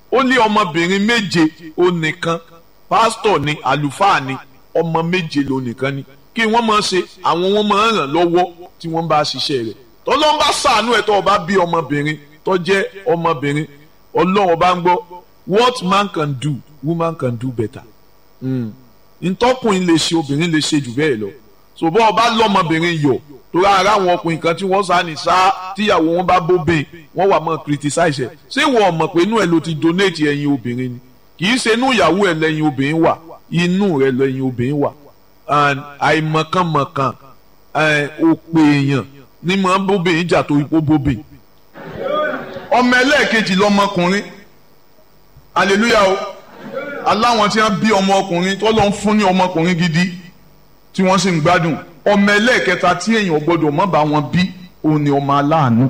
ó ní ọmọbìnrin méje ó nìkan pásítọ̀ ni àlùfáà ni ọmọ méje ló nìkan ni kí wọ́n máa ṣe àwọn wọn máa ràn lọ́wọ́ tí wọ́n bá ṣiṣẹ́ rẹ̀ tọ́lọ́ bá ṣàánú ẹ̀ tó o bá bí ọmọbìnrin tó jẹ́ ọmọbìnrin ọlọ́run bá ń gbọ́ what man can do woman can do better ntọ́kùnrin lè ṣe obìnrin lè ṣe jù bẹ́ẹ̀ lọ ṣùgbọ́n ọba lọ́mọbìnrin yọ̀ torí ara àwọn ọkùnrin kan tí wọ́n sá ní sá tíyàwó wọn bá bóbìn wọ́n wà mọ́ criticize ẹ̀ ṣé wọ́n mọ̀ pé inú ẹ̀ ló ti donate ẹ̀yin obìnrin ni kì í ṣe inú ìyàwó ẹ̀ lẹ́yìn obìnrin wà inú rẹ̀ lẹ́yìn obìnrin wà àìmọ̀kànmọ̀kàn òpè èèyàn ní mọ̀ bóbìn jà torí pé bóbìn. ọmọ ẹlẹ́ẹ̀kejì lọmọkùnrin hallelujah o aláwọn tí wọ́n bí ọmọ ọkùnrin tó lọ ń fún ní ọmọkùnrin gidi tí wọ́n sì ń gbádùn ọmọ ẹlẹ́ẹ̀kẹta tí èèyàn gbọ́dọ̀ má bá wọn bí òun ni ọmọ aláàánú.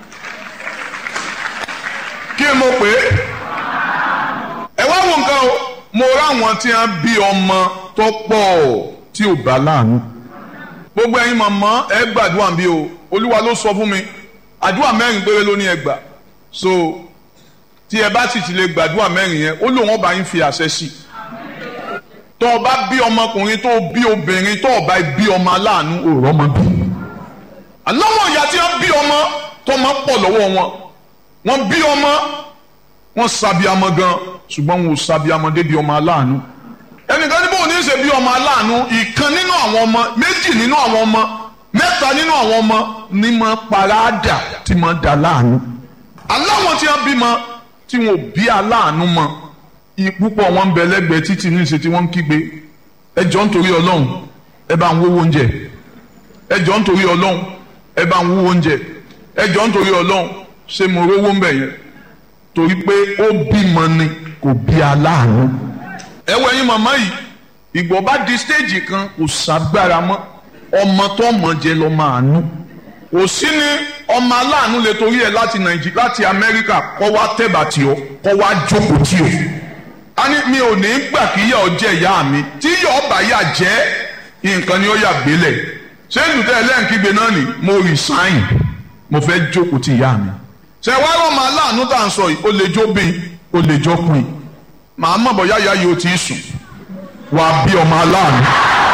kí mo pè é ẹ wá wo nǹkan o mo ráwọn tí wọ́n bí ọmọ tó pọ̀ tí ò bá láàánú. gbogbo ẹ̀yin màmá ẹ gbàdúrà bí o olúwa ló sọ fún mi àdúrà mẹ́rin péré ló ní ẹ gbà so tí ẹ bá sì ti lè gbàdúrà mẹ́rin yẹn ó lóun ọba yín fi àṣẹ sí i tó o bá bí ọmọkùnrin tó o bí obìnrin tó o bá bí ọmọ aláàánú òòrọ̀ ọmọ bí. aláwọ̀ ìyá tí wọ́n bí ọmọ tó máa pọ̀ lọ́wọ́ wọn wọ́n bí ọmọ wọ́n sàbíamọ gan ṣùgbọ́n wọn ò sàbíamọ débi ọmọ aláàánú. ẹnìkan ní bóun ní í ṣe bí ọmọ aláàánú ìkan nínú àwọn ọmọ méjì nínú àwọn ọmọ mẹ́ta nínú àwọn ọmọ ní máa paráàdà tí máa dà láàánú. aláwọ̀ tí wọ́n bímọ tí wọn ò bí aláàánú mọ́ púpọ̀ wọn ń bẹ lẹ́gbẹ̀ẹ́ títí ní ìṣe tí wọ́n ń kígbe ẹ jọ̀ọ́ nítorí ọlọ́run ẹ bá ń wówó oúnjẹ ẹ jọ̀ọ́ nítorí ọlọ́run ẹ bá ń wówó oúnjẹ ẹ jọ̀ọ́ nítorí ọlọ́run ṣé mo rówó ń bẹ̀ yẹn torí pé ó bímọ ni kò bí aláàánú. ẹ wọ ẹyin màmá yìí ìgbọ́ bá di stéèjì kan kò ságbára mọ́ ọmọ tó mọ̀ jẹ lọ máa nú kò sí ní ọmọ aláàánú lè torí ẹ láti nàìjíríà láti amẹ́ríkà kọ́ wá tẹ̀bà tí ọ kọ́ wá jókòó tí ọ a ní mi ò ní gbà kí yà ọ jẹ ìyá mi tí yà ọ bá yà jẹ nǹkan ni ó yà gbélé ṣé ìlútẹ ẹlẹ́ǹkígbe náà ni mo resign mo fẹ́ jókòó tí ìyá mi. ṣe wá rọ màá láàánú tá à ń sọ yìí ó lè jó bí ó lè jó pin màá mọ̀ bọ́ yáyá yìí ó ti sùn wà á bí ọmọ aláàánú.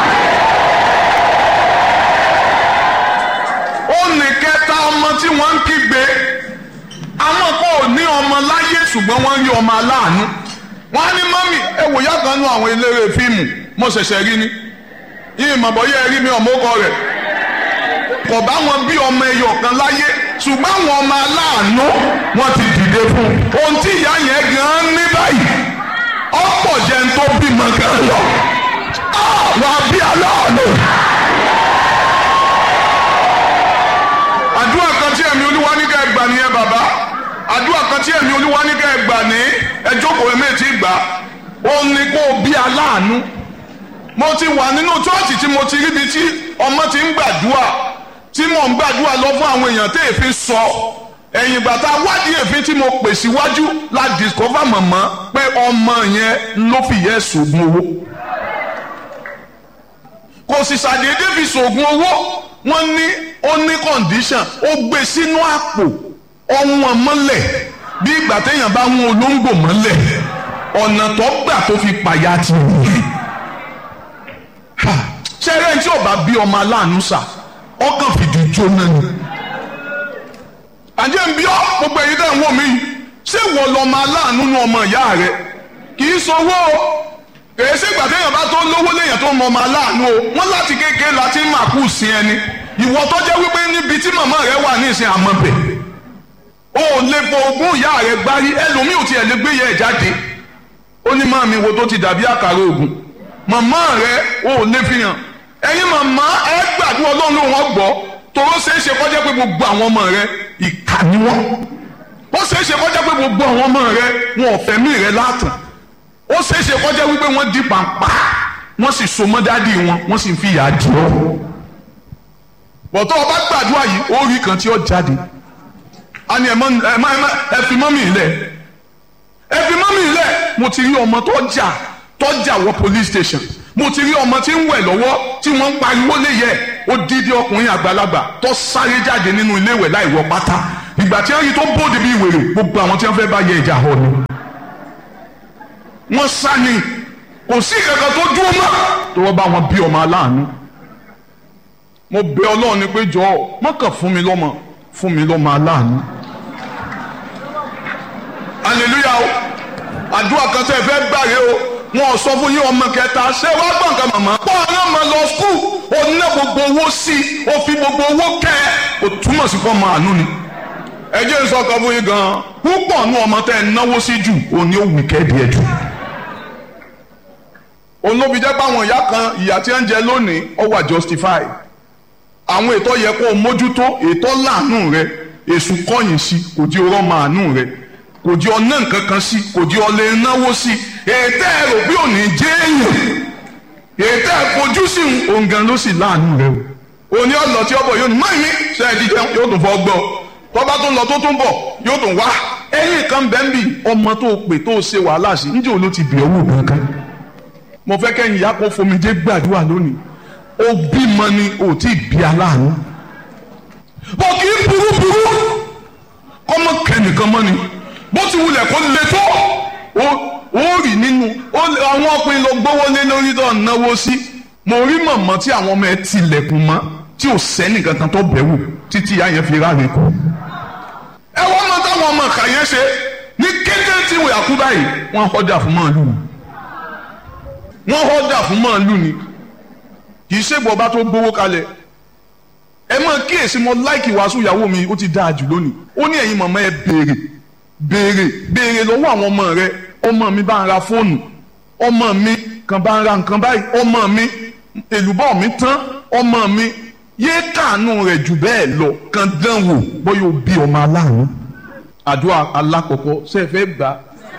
ó ní kẹta ọmọ tí wọ́n ń kígbe àwọn kan ò ní ọmọ láyé ṣùgbọ́n wọ́n rí ọmọ aláàánú wọ́n á ní mọ́mì ẹ wò yá kan nú àwọn eléré fíìmù mo ṣẹ̀ṣẹ̀ rí ni yìí mọ̀bọ̀ yẹ rí mi ọmọ ọkọ rẹ̀ kò bá wọn bí ọmọ ẹyọ kan láyé ṣùgbọ́n àwọn ọmọ aláàánú wọ́n ti dìde fún un ohun tí ìyá yẹn gan ní báyìí ọ̀pọ̀ jẹ́ ń tó bímọ gan lọ wà á bí aláàánú. àdúrà kan tí ẹ̀mí olúwa ní ká ẹ gbà nìyẹn bàbá àdúrà kan tí ẹ̀mí olúwa ní ká ẹ gbà ní ẹ jókòó ẹ̀mí ti gbà ó ní kó o bí aláàánú mo ti wà nínú chọ́ọ̀chì tí mo ti ríbi tí ọmọ ti ń gbàdúrà tí mò ń gbàdúrà lọ fún àwọn èèyàn tí èéfín sọ ẹ̀yìn ìgbà tá a wádìí èéfín tí mo pè síwájú la discover mọ̀mọ́ pé ọmọ yẹn ló fi yẹ sògùn owó kò sì ṣàdédé fi sògùn owó wọ́n ní ó ní condition ó gbé sínú àpò ọ̀wọ́n mọ́lẹ̀ bí ìgbà téèyàn bá ń olóńgbò mọ́lẹ̀ ọ̀nà tó gbà tó fi pàyà ti nìyẹn ṣẹ́rẹ́ tí ò bá bí ọmọ aláàánú sà ọkàn fìdí jóná ni. àjẹ́ ń bí ọ́ gbogbo ẹ̀yin tẹ̀ ń wò mí yìí ṣé wọ́n lọ́mọ aláàánú nu ọmọ ìyá rẹ kì í sowó o èyí ṣé ìgbà téèyàn bá tó lówó léèyàn tó mọ ọmọ aláàánú o wọ́n láti kékeré láti máa kú sí ẹni ìwọ tó jẹ́ wípé níbi tí màmá rẹ wà ní ìsìn àmọ́ bẹ̀ o ò lè fọ ogún ìyá rẹ gbárí ẹlòmíì ò tiẹ̀ lè gbé yẹ ẹ̀ jáde ó ní máa mi wo tó ti dàbí àkàrà ògùn màmá rẹ o ò lè fi hàn ẹ̀yin màmá ẹ gbàdúrà ọlọ́run ló wọ́n gbọ́ tòró ṣeé ṣe kọjá pé gbogbo àwọn ọmọ rẹ ìkà ni wọ́n ó ṣeé ṣe kọjá pé gbogbo àwọn ọmọ rẹ wọn ò fẹ̀mí rẹ látàn ó ṣeé ṣe kọjá wípé wọ́n di pàǹpá wọ́n sì so mọ́ dádì wọn wọ́n sì ń fi ìyà jẹ ọ́ bọ̀tọ́ ọba gbàdúrà yìí ó rí kan tí ó jáde a ní ẹ fi mọ́mì lẹ̀ ẹ fi mọ́mì lẹ̀ mo ti rí ọmọ tó jà tó jà wọ police station mo ti rí ọmọ tí ń wẹ̀ lọ́wọ́ tí wọ́n ń pariwo léyẹ ó dídí ọkùnrin àgbàlagbà tó sáré jáde nínú ilé ìwẹ̀ láì wọ pátá ìgbà tí wọ́n rí tó bóde bí wèrè gbogbo àwọn tí wọ́n fẹ́ bá yẹ ìjà họ ni wọ́n sá ni kò sí kankan tó dúró mọ́ tó wọ́n bá wọn bí ọmọ aláàánú mo bẹ ọlọ́run ni pé jọ̀ọ́ má kàn fún mi lọ́mọ fún mi lọ́mọ aláàánú hallelujah o àdúrà kan tẹ́ ẹ fẹ́ gbàgbé o wọn ò sọ fún yín ọmọ kẹta ṣé wàá gbọ̀n kan màmá. pọ́ ọ̀nà máa lọ skul ó ná gbogbo owó sí i ó fi gbogbo owó kẹ́ ẹ kò túmọ̀ sí fún ọmọ àánú ni. ẹ jẹ́ sọ kan fún yín gan-an púpọ̀ nú ọmọ tẹ́ ẹ náwó sí jù òní ó wù kẹ́ẹ̀dì ẹ̀ jù. olóbi jẹ́ pàwọn ìyá kan ìyá tí ń jẹ lónìí ó wà justify. àwọn ètò yẹ kó o mójútó ètò láàánú rẹ èṣù kọ̀yìn sí kò di ọrọ̀ màánú rẹ kò di ọ̀nà nǹkan kan sí kò di ọ̀lẹ́ náwó sí ètò ẹ̀rọ bí òní jẹ́ èèyàn ètò ẹ̀fojú sí òǹgàn ló sì láàánú rẹ o òní ọ̀nà tí ọbọ̀ yóò ní mọ́ ìmí ṣe é jíjẹ yóò tún fọ́ gbọ́ tọ́ba tó ń lọ tó tún bọ̀ yóò tún wá ẹ̀yìn kan bẹ́ẹ̀ bì ọmọ tó pè tó ṣe wàhálà sí níjẹ́ òun ló ti bẹ̀ owó kankan mo fẹ́ kẹ́yìn ìyá kó fomijé gbàdúrà lónìí ó bímọ ni ò tí ì bí aláàánú bọ̀ kì í burú burú kọ́mọ kẹ́nìkan mọ́ ni bó ti wulẹ̀ kó le tó ó rì nínú àwọn ọkùnrin ló gbówó lé lórí tó náwó sí mo rí mọ̀mọ́ tí àwọn ọmọ ẹ tilẹ̀kùn mọ́ tí ò sẹ́ni kankan tó bẹ̀wò títí ìyá yẹn fi ráre kù. ẹ wọ́n mọ táwọn ọmọ ìka yẹn ṣe ní kété tí wọ́n yà kú báyìí wọ́n họ́dà fún màálù ni wọ́n họ́dà fún màálù ni kì í ṣègbọ́ bá tó gbówó kalẹ̀ ẹ mọ kíyèsí mo láìkì wàásù ìyàwó mi ó ti dáa jù lónìí ó ní ẹ̀yin mọ̀mọ́ ẹ béèrè béèrè béèrè lọ́wọ́ àwọn ọmọ rẹ ọmọ mi bá ń ra fóònù ọmọ mi kan bá ń ra nǹkan báyìí ọmọ mi èlùbọ́ mi tán ọmọ mi yéé kàánú rẹ̀ jù bẹ́ẹ̀ lọ kan dán wò bóyá o bí ọmọ aláàánú. àdúrà alákọ̀ọ́kọ́ ṣe é fẹ́ gbà.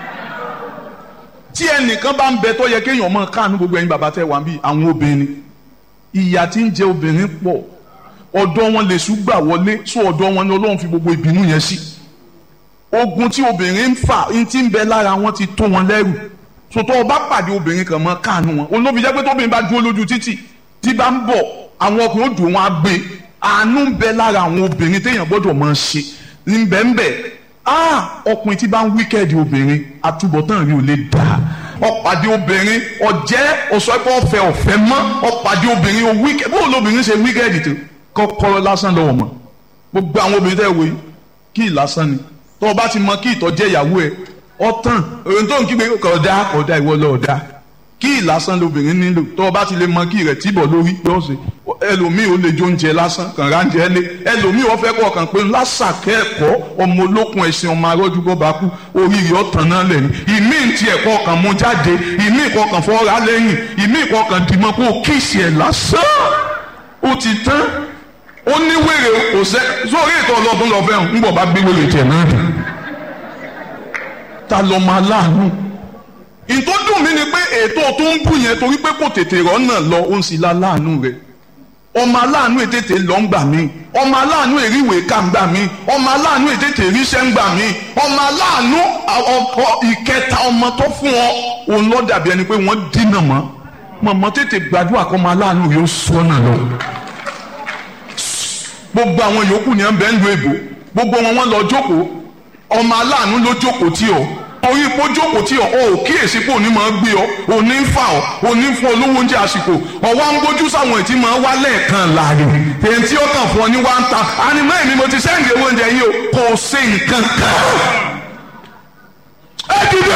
tí ẹnìkan bá ń bẹ tó yẹ kéèyàn máa kàánú gbogbo ẹ̀yin bàbá tẹ́ wà ń bí àwọn obìnrin ìyà tí ń jẹ obìnrin pọ̀ ọ̀dọ̀ wọn lè ṣùgbà wọlé sọ ọ̀dọ̀ wọn ni Ọlọ́run fi gbogbo ìbínú yẹn sí. Si ogun tí obìnrin ń fà ń ti ń bẹ lára wọn ti tó wọn lẹ́rù sòtọ́ ọba pàdé obìnrin kan mọ́ káànú wọn olóbi jẹ́ pé tóbìnrin bá dúró lójú títì tí bá ń bọ̀ àwọn ọkùnrin ó dùn wọn á gbé àánú ń bẹ lára àwọn obìnrin téèyàn gbọ́dọ̀ máa ṣe ní bẹ́ẹ̀nbẹ́ ah ọkùnrin tí bá ń wíkẹ́ẹ̀dì obìnrin àtúbọ̀tán rí ò lè dà ọ̀pàdé obìnrin ọ̀jẹ́ ọ̀sọ́pọ̀ ọ̀fẹ́ ọ̀fẹ́ mọ́ ọ̀pàdé obìnrin ó wíkẹ́ẹ̀dì bó lóbìnrin ṣe wíkẹ́ẹ̀dì tó kọ́kọ́rọ́ lásán lọ́wọ́ mọ́ gbogbo àwọn obìnrin tẹ́ wò yìí kí ì lásán ni tó o bá ti mọ kí ìtọ́jẹ́ ìyàwó ẹ ọ̀tàn òun tó ń kígbe kọ̀ọ̀dá kọ̀ọ̀dá ìwọ lọ́ọ̀dá kí ìlàsán lobìnrin nílò tó o bá ti lè mọ kí rẹ̀ tìbọ̀ lórí lọ́sẹ̀ ẹlòmíì ó lè jó oúnjẹ lásán kàn ráńjẹ lé ẹlòmíì ó fẹ́ kọ́ kàn pé lásàkẹ́ẹ̀kọ́ ọmọ olókun ẹ̀sìn ọmọ arọ́jú bọ́ bá kú oríire ọ̀tàn náà lẹ̀ ní ìmí ti ẹ̀kọ́ kan mú jáde ìmí ìkọ́ kan fọ́ra lẹ́yìn ìmí ìkọ́ kan dìmọ́ kó kíìsì ẹ̀ lásán ó ti tán ó ní wèrè kò sẹ́ sórí ètò ọlọ́dún lọ fẹ́ràn ńgbọ̀ bá gbé wèrè tiẹ̀ náà dùn. ta ló máa láàánú. ìtò dùn mí ni pé ètò tó ń bù yẹn torí pé kò tètè rọ́nà lọ ó ń sì la láàánú rẹ̀. ọmọ aláàánú ètètè lọ ń gbà mí ọmọ aláàánú èríwèé ká ń gbà mí ọmọ aláàánú ètètè ríṣẹ́ ń gbà mí ọmọ aláàánú ìkẹta ọmọ tó fún ọ òun lọ dàbí ẹni pé wọ́n dínà mọ́ mọ̀mọ́ tètè gbàdúrà kọ́ ọmọ aláàánú yóò sọ́nà lọ gbogbo àwọn yòókù ni ẹ ń bẹ ń lu èbò gbogbo wọn wọn lọ jókòó ọmọ aláàánú ló jókòó tí ọ orí ipò jókòó tí ọ ọ ò kíyèsí pé òní máa gbé ọ òní ń fà ọ òní ń fún olówó oúnjẹ àsìkò ọwọ́ ń gbójú sáwọn ètí máa wá lẹ́ẹ̀kan láàrin èyí tí ó kàn fún ọ ní wá ń ta ànímọ́ èmi mo ti sẹ́ǹdì owó oúnjẹ yìí o kò ṣe nǹkan kan. ẹ dìde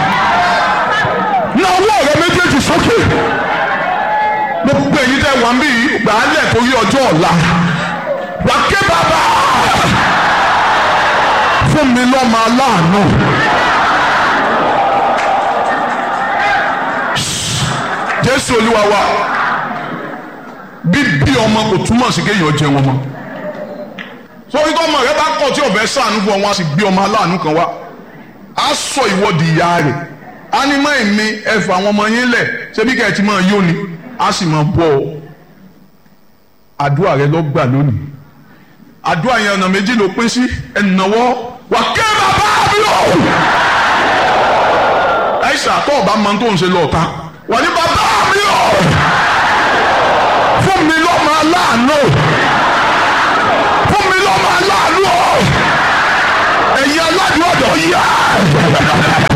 na ọwọ́ rẹ méjèèjì sókè gbogbo èyí tẹ wà ń bí gbàálẹ̀ torí ọjọ́ ọ̀la wà ké bàbá fún mi lọ́mọ aláàánú. Jésù Olúwa wa bíbí ọmọ kò túmọ̀ sí kéèyàn jẹ wọn mọ́ sórí tó ọmọ rẹ bá kọ̀ tí ọ̀fẹ́ sànú fún ọ wọn á sì gbé ọmọ aláàánú kan wá á sọ ìwọ́de ìyá rẹ̀ á ní mọ́ èmi ẹ̀fọ́ àwọn ọmọ yín lẹ̀ ṣebí kẹ́ ẹ̀ ti máa yó ni á sì máa bọ́ ọ àdúrà rẹ lọ gbà lónìí àdúrà yẹn ọ̀nà méjì ló pín sí ẹnìnàwọ́ wà ké bàbá mi o. ẹ̀ṣà tó o bá mọ tó ń ṣe lọ́ọ̀ta wà ní bàbá mi o. fún mi lọ́mọ aláàánú fún mi lọ́mọ aláàánú o. ẹ̀yin aládùúgbò yá.